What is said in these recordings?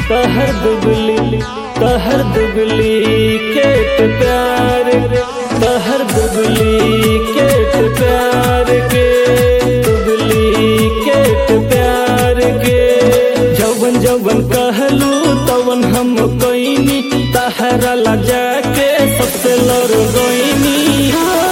कहर दुबली कहर दुबली केट प्यार कहर दुबली केट प्यार के दुबली केट प्यार के जवन जवन कहलू तवन हम कोइनी तहरा ला जाके सबसे लड़ गईनी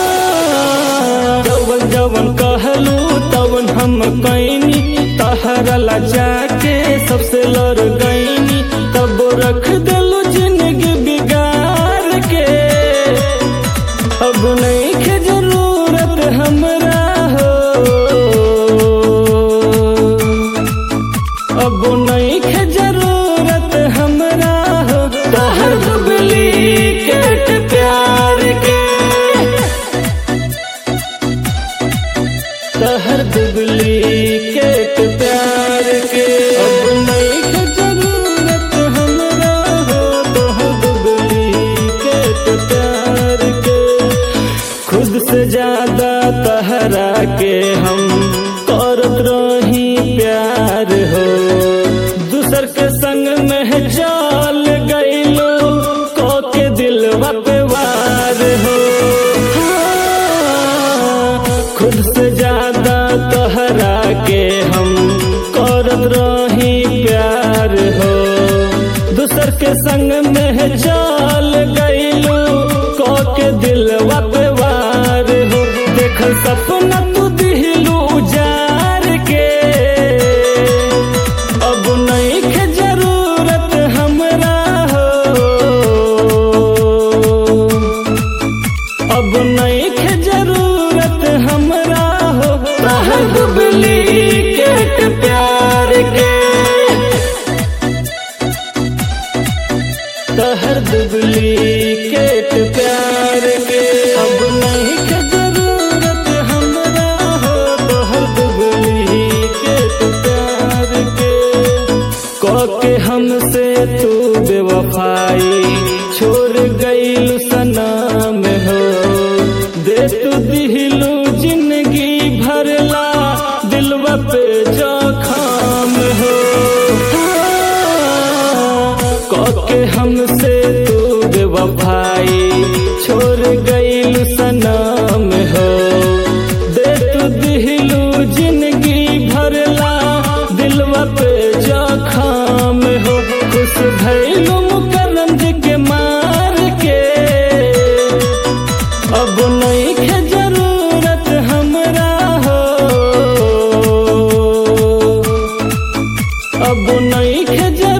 जवन जवन कहलू तवन हम कैनी तहरा ला जाके सबसे लड़ गईनी तब रख दिलू जिंदगी बिगाड़ के अब नहीं के जरूरत हमरा हो अब नहीं के जरूरत हमरा हो तहर दुबली केट प्यार के तहर दुबली केट प्यार के अब नहीं के जरूरत हमरा हो तहर दुबली केट प्यार के खुद से ज्यादा तहरा के हम करत रही प्यार हो दूसर के संग में चल गईलो को के दिल पे वार हो हाँ, खुद से ज्यादा तहरा के हम करत रही प्यार हो दूसर के संग में चल गईलो को के दिल पे वार हो देखल सपना तू दिलू जार के अब नहीं के जरूरत हमरा हो अब नहीं के जरूरत हमरा हो तहर दुबली केट प्यार के तहर दुबली केट प्यार के अब नहीं के जरूरत हमरा हो तहर दुबली केट प्यार के के हमसे तू बेवफाई छोड़ गईलू सनम हो दे तू दिलू जिंदगी भरला दिलवा पे जखम हो के हमसे तू बेवफाई छोड़ गईलू सनम हो दे तू दिलू जिंदगी भरला दिलवा पे जखम हो खुश भैलू मुकरम के मार के अब नहीं के जरूरत हमरा हो अब नहीं के जरूरत